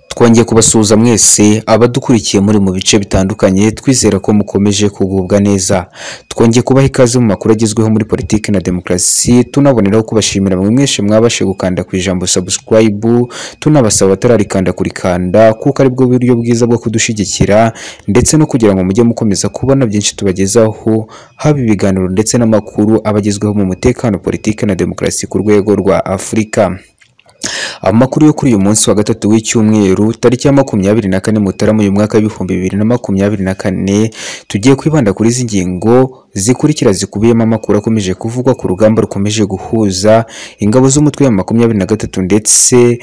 twongeye kubasuhuza mwese abadukurikiye muri mu bice bitandukanye twizera ko mukomeje kugubwa neza twongeye kubaha ikaze mu makuru agezweho muri politiki na demokarasi tunaboneraho kubashimira bamwe mwese mwabashe gukanda ku ijambo subscribe tunabasaba abatararikanda kurikanda kuko ari bwo buryo bwiza bwo kudushyigikira ndetse no kugira ngo mujye mukomeza kubona byinshi tubagezaho haba ibiganiro ndetse n'amakuru abagezweho mu mutekano politiki na demokarasi ku rwego rwa afurika amakuru yo kuri uyu munsi wa gatatu w'icyumweru tariki ya makumyabiri na kane mutarama uyu mwaka w'ibihumbi bibiri na makumyabiri na kane tugiye kwibanda kuri izi ngingo zikurikira zikubiyemo amakuru akomeje kuvugwa ku rugamba rukomeje guhuza ingabo z'umutwe wa makumyabiri na gatatu ndetse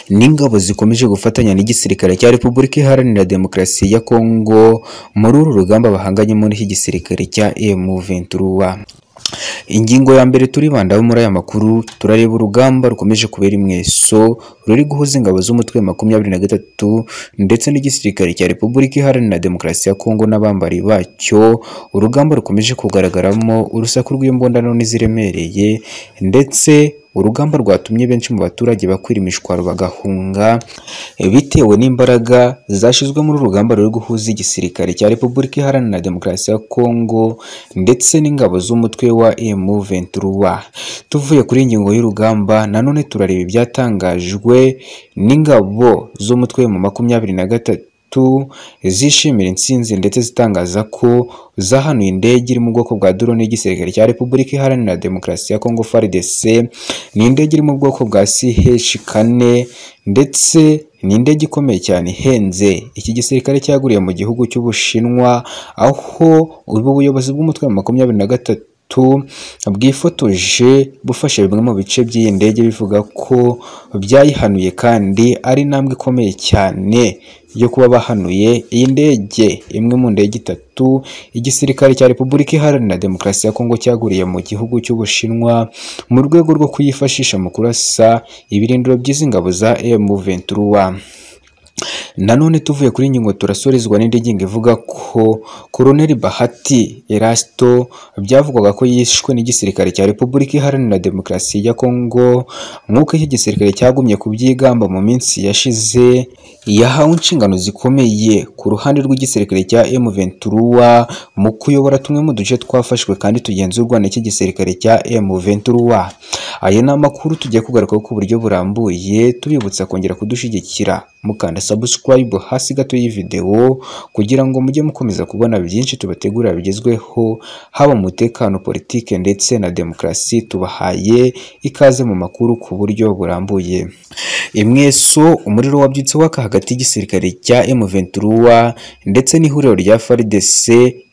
n'ingabo zikomeje gufatanya n'igisirikare cya repubulika iharanira demokarasi ya kongo muri uru rugamba bahanganyemo n'igisirikare cya M23 ingingo ya mbere turibandaho muri aya makuru turareba urugamba rukomeje kubera imweso ruri guhuza ingabo z'umutwe makumyabiri na gatatu ndetse n'igisirikare cya repubulika iharanira demokarasi ya kongo n'abambari bacyo urugamba rukomeje kugaragaramo urusaku rw'imbondano n'iziremereye ndetse urugamba rwatumye benshi mu baturage bakwira imishwaro bagahunga bitewe n'imbaraga zashyizwe muri urugamba ruri guhuza igisirikare cya repubulika iharanira demokarasi ya kongo ndetse n'ingabo z'umutwe wa M23 tuvuye kuri ingingo y'urugamba nanone turareba ibyatangajwe n'ingabo z'umutwe mu makumyabiri na gatatu zishimira intsinzi ndetse zitangaza ko zahanuye indege iri mu bwoko bwa drone y'igisirikare cya Repubulika Iharanira Demokarasi ya Kongo FARDC ni indege iri mu bwoko bwa CH kane ndetse ni indege ikomeye cyane ihenze iki gisirikare cyaguriye mu gihugu cy'Ubushinwa aho ubu buyobozi bw'umutwe wa makumyabiri na gatatu bwifotoje bufashe bimwe mu bice by'iyi ndege bivuga ko byayihanuye kandi ari intambwe ikomeye cyane yo kuba bahanuye iyi ndege imwe mu ndege itatu igisirikare cya repubulika iharanira demokarasi ya kongo cyaguriye mu gihugu cy'ubushinwa mu rwego rwo kuyifashisha mu kurasa ibirindiro by'izi ngabo za M23 nanone tuvuye kuri ingingo turasorezwa n'indi ngingo ivuga ko Colonel Bahati Erasto byavugwaga ko yishwe n'igisirikare cya Repubulika Iharanira Demokarasi ya Kongo nk'uko iki gisirikare cyagumye kubyigamba mu minsi yashize yahawe inshingano zikomeye ku ruhande rw'igisirikare cya M23 mu kuyobora tumwe mu duce twafashwe kandi tugenzurwa n'iki gisirikare cya M23 aya ni amakuru tugiye kugarukaho ku buryo burambuye tubibutsa kongera kudushyigikira mukanda subscribe hasi gato y'ividewo kugira ngo mujye mukomeza kubona byinshi tubategurira bigezweho haba mu mutekano politike ndetse na demokarasi tubahaye ikaze mu makuru ku buryo burambuye imweso umuriro wabyutseho aka hagati y'igisirikare cya M23 ndetse n'ihuriro rya FARDC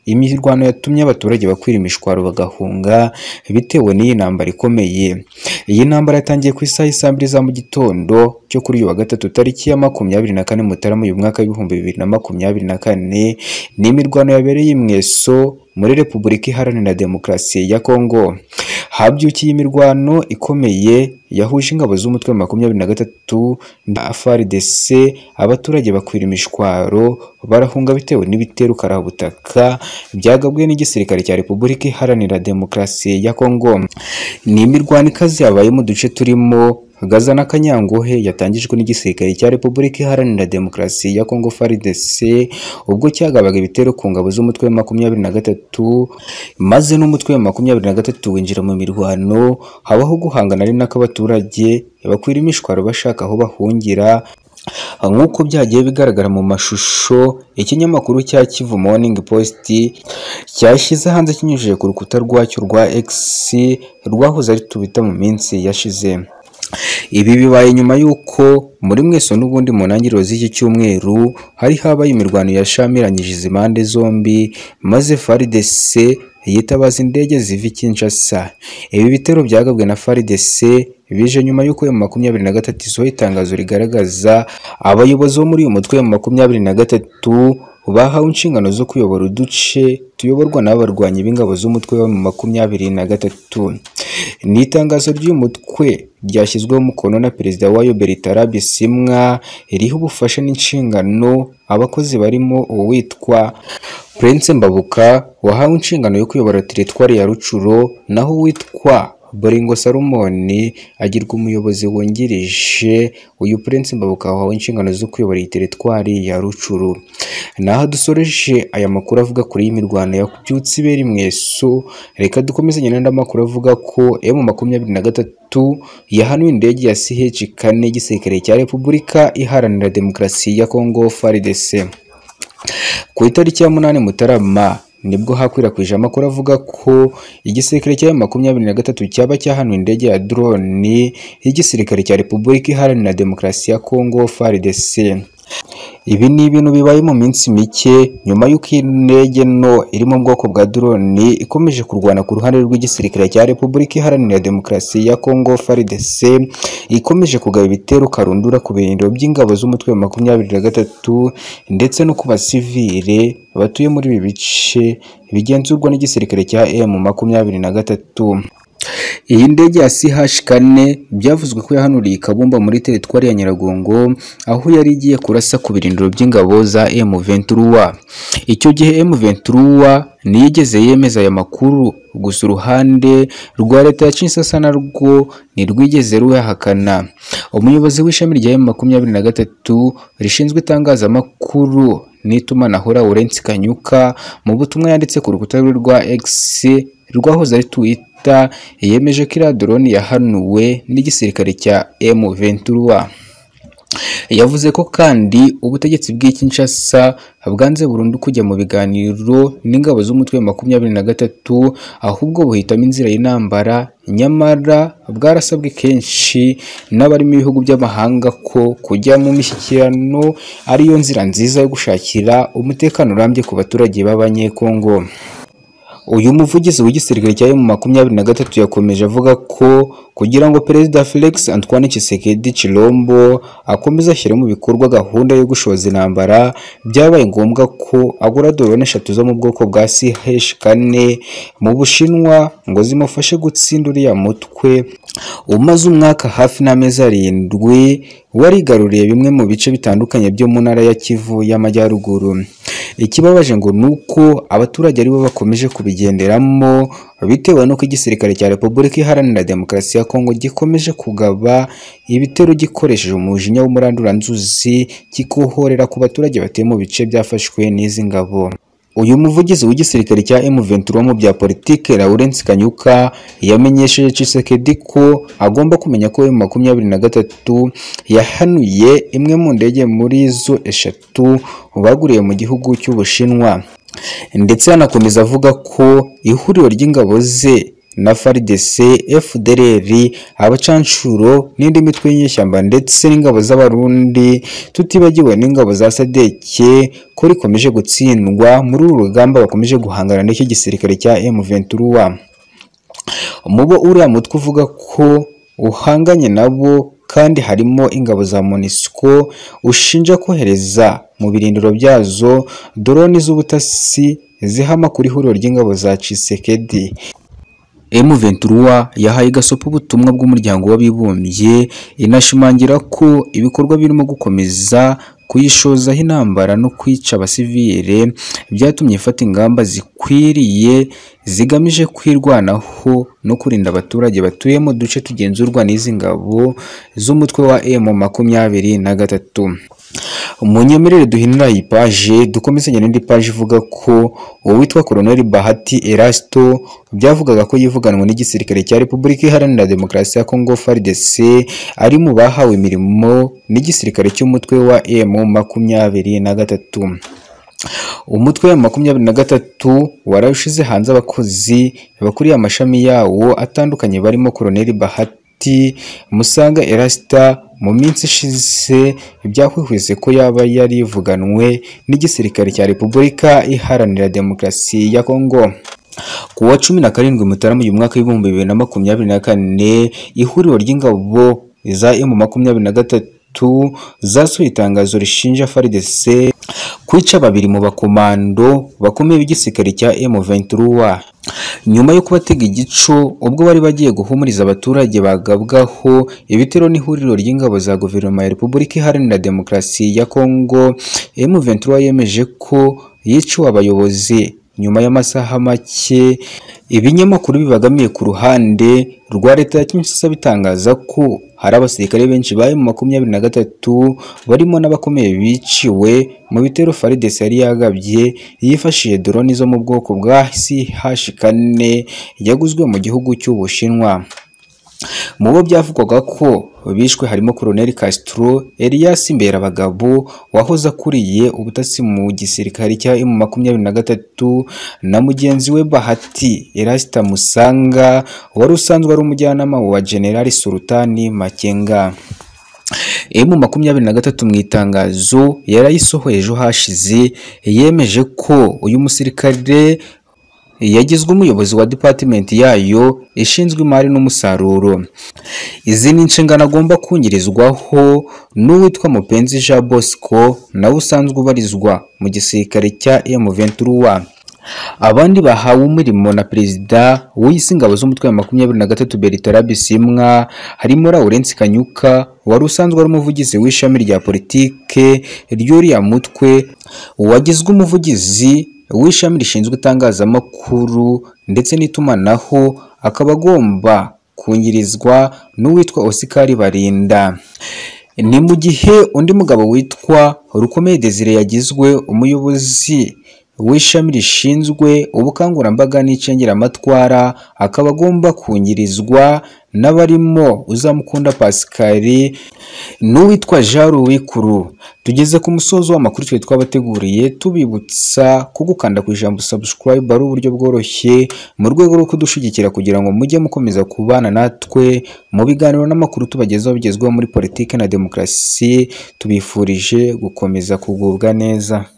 imirwano yatumye abaturage bakwira imishwaro bagahunga bitewe n'iyi ntambara ikomeye iyi ntambara yatangiye ku isaha saa mbiri za mu gitondo cyo kuri uyu wa gatatu tariki ya makumyabiri na kane mutarama uyu mwaka w'ibihumbi bibiri na makumyabiri na kane ni imirwano yabereye imweso muri repubulika iharanira demokarasi ya kongo habyukiye imirwano ikomeye yahuje ingabo z'umutwe wa makumyabiri na gatatu na FARDC abaturage bakwira imishwaro barahunga bitewe n'ibitero karabutaka byagabwe n'igisirikare cya Repubulika Iharanira Demokarasi ya Kongo ni imirwano ikaze yabaye mu duce turimo Gaza na Kanyangohe yatangijwe n'igisirikare cya Repubulika Iharanira Demokarasi ya Kongo FARDC ubwo cyagabaga ibitero ku ngabo z'umutwe wa makumyabiri na gatatu maze n'umutwe wa makumyabiri na gatatu winjira mu mirwano habaho guhangana ari nako abaturage bakwira imishwaro bashaka aho bahungira nk'uko byagiye bigaragara mu mashusho ikinyamakuru cya Kivu Morning Post cyashyize hanze kinyujije ku rukuta rwacyo rwa X rwahoze ari tubita mu minsi yashize ibi bibaye nyuma y'uko muri mweso n'ubundi mu ntangiriro z'iki cyumweru hari habaye imirwano yashamiranyije izi impande zombi maze FARDC yitabaza indege ziva i Kinshasa ibi bitero byagabwe na FARDC bije nyuma y'uko mu makumyabiri na gatatu isohoye itangazo rigaragaza abayobozi bo muri uyu mutwe mu makumyabiri na gatatu bahawe inshingano zo kuyobora uduce tuyoborwa n'abarwanyi b'ingabo z'umutwe wa mu makumyabiri na gatatu ni itangazo ry'uyu mutwe ryashyizweho umukono na perezida wayo Bertara Bisimwa iriho ubufasha n'inshingano abakozi barimo uwitwa Prince Mbabuka wahawe inshingano yo kuyobora teritwari ya Rucuro naho uwitwa Bolingo Salomon agirwa umuyobozi wungirije uyu Prince Mbabuka wahawe inshingano zo kuyobora iyi teritwari ya Rucuru naho dusoreje aya makuru avuga kuri iyi mirwano yabyutse ibera imweso reka dukomezanye n'andi makuru avuga ko M makumyabiri na gatatu yahanuye indege ya CH kane y'igisirikare cya Repubulika iharanira demokarasi ya Congo FARDC ku itariki ya munani Mutarama nibwo hakwirakwije amakuru avuga ko igisirikare cya makumyabiri na gatatu cyaba cyahanuye indege ya drone y'igisirikare cya Repubulika iharanira demokarasi ya Congo FARDC ibi ni ibintu bibaye mu minsi mike nyuma y'uko iyi ndege nto iri mu bwoko bwa drone ikomeje kurwana ku ruhande rw'igisirikare cya Repubulika Iharanira Demokarasi ya Congo FARDC ikomeje kugaba ibitero karundura ku birindiro by'ingabo z'umutwe wa makumyabiri na gatatu ndetse no ku basivile batuye muri ibi bice bigenzurwa n'igisirikare cya M makumyabiri na gatatu iyi ndege ya CH kane byavuzwe ko yahanuriye i Kabumba muri teritwari ya Nyiragongo aho yari igiye kurasa ku birindiro by'ingabo za M23 icyo gihe M23 niyo igeze yemeza aya makuru gusa uruhande rwa leta ya Kinshasa narwo ntirwigeze ruyahakana umuyobozi w'ishami rya M23 rishinzwe itangazamakuru n'itumanaho Laurence Kanyuka mu butumwa yanditse ku rukuta rwe rwa X rwahoze ari Twitter yemeje ko iriya drone yahanuwe n'igisirikare cya M23 yavuze ko kandi ubutegetsi bw'i Kinshasa bwanze burundu kujya mu biganiro n'ingabo z'umutwe wa makumyabiri na gatatu ahubwo buhitamo inzira y'intambara nyamara bwarasabwe kenshi n'abarimo ibihugu by'amahanga ko kujya mu mishyikirano ariyo nzira nziza yo gushakira umutekano urambye ku baturage b'abanyekongo uyu muvugizi w'igisirikare cya mu makumyabiri na gatatu yakomeje avuga ko kugira ngo perezida Felix Antoine Tshisekedi Chilombo akomeze ashyire mu bikorwa gahunda yo gushoza intambara byabaye ngombwa ko agura dorone eshatu zo mu bwoko bwa CH kane mu Bushinwa ngo zimufashe gutsinda uriya mutwe umaze umwaka hafi n'amezi arindwi warigaruriye bimwe mu bice bitandukanye byo mu ntara ya Kivu y'Amajyaruguru ikibabaje ngo ni uko abaturage aribo bakomeje kubigenderamo bitewe n'uko igisirikare cya Repubulika Iharanira Demokarasi ya Kongo gikomeje kugaba ibitero gikoresheje umujinya w'umuranduranzuzi kikohorera ku baturage batuye mu bice byafashwe n'izi ngabo uyu muvugizi w'igisirikare cya M23 mu bya politike Laurence Kanyuka yamenyesheje Tshisekedi ko agomba kumenya ko M23 yahanuye imwe mu ndege muri zo eshatu baguriye mu gihugu cy'Ubushinwa ndetse yanakomeza avuga ko ihuriro ry'ingabo ze na FARDC, FDLR, abacanshuro n'indi mitwe y'inyeshyamba ndetse n'ingabo z'abarundi tutibagiwe n'ingabo za sadeke ko rikomeje gutsindwa muri uru rugamba bakomeje guhangana n'icyo gisirikare cya M23 mubo uriya mutwe uvuga ko uhanganye nabo kandi harimo ingabo za MONUSCO ushinja kohereza mu birindiro byazo drone z'ubutasi zihama kuri huriro ry'ingabo za Tshisekedi M23 yahaye gasopo ubutumwa bw'umuryango w'abibumbye inashimangira ko ibikorwa birimo gukomeza kuyishozaho intambara no kwica abasivile byatumye ifata ingamba zikwiriye zigamije kwirwanaho no kurinda abaturage batuye mu duce tugenzurwa n'izi ngabo z'umutwe wa M makumyabiri na gatatu munyemerere duhinura iyi paje dukomezanya n'indi paje ivuga ko uwitwa Colonel Bahati Erasto byavugaga ko yivuganwe n'igisirikare cya Repubulika Iharanira Demokarasi ya Congo FARDC ari mu bahawe imirimo n'igisirikare cy'umutwe wa M makumyabiri na gatatu umutwe wa makumyabiri na gatatu warawushize hanze abakozi bakuriye amashami yawo atandukanye barimo Colonel Bahati Musanga Erasta mu minsi ishize byahwihwise ko yaba yarivuganwe n'igisirikare cya Repubulika Iharanira Demokarasi ya Kongo ku wa cumi na karindwi Mutarama uyu mwaka w'ibihumbi bibiri na makumyabiri na kane ihuriro ry'ingabo za M makumyabiri na gatatu zasohoye itangazo rishinja FARDC kwica babiri mu bakomando bakomeye b'igisirikare cya M23 nyuma yo kubatega igico ubwo bari bagiye guhumuriza abaturage bagabwaho ibitero n'ihuriro ry'ingabo za guverinoma ya Repubulika Iharanira Demokarasi ya Kongo M23 yemeje ko yiciwe abayobozi nyuma y'amasaha make Ibinyamakuru bibangamiye ku ruhande rwa leta ya Kinshasa bitangaza ko hari abasirikare benshi bari mu makumyabiri na gatatu barimo n'abakomeye biciwe mu bitero FARDC yari yagabye yifashishije drone zo mu bwoko bwa CH4 yaguzwe mu gihugu cy'Ubushinwa. Mu bo byavugwaga ko bishwe harimo Colonel Castro Elias Mberabagabo wahoze akuriye ubutasi mu gisirikare cya M23 na mugenzi we Bahati Erasita Musanga wari usanzwe ari umujyanama wa General Sultani Makenga. M makumyabiri na gatatu mu itangazo yarayisohoye ejo hashize yemeje ko uyu musirikare yagizwe umuyobozi wa department yayo ishinzwe imari n'umusaruro izi ni inshingano agomba kunyirizwaho n'uwitwa mupenzi jean bosco nawe usanzwe ubarizwa mu gisirikare cya M23 abandi bahawe umurimo na perezida w'isi ingabo z'umutwe wa makumyabiri na gatatu Bertrand Bisimwa harimo Laurence Kanyuka wari usanzwe ari umuvugizi w'ishami rya politike ry'uriya mutwe wagizwe umuvugizi w'ishami rishinzwe itangazamakuru ndetse n'itumanaho akaba agomba kunyirizwa n'uwitwa Oscar Barinda ni mu gihe undi mugabo witwa Rukomeye Desire yagizwe umuyobozi w'ishami rishinzwe ubukangurambaga n'icengeramatwara akaba agomba kunyirizwa n'abarimo uzamukunda Pascal n'uwitwa Jean Ruwikuru tugeze ku musozo w'amakuru twe twabateguriye tubibutsa ko gukanda ku ijambo subscribe ari uburyo bworoshye mu rwego rwo kudushyigikira kugira ngo mujye mukomeza kubana natwe mu biganiro n'amakuru tubagezaho bigezweho muri politiki na demokarasi tubifurije gukomeza kugubwa neza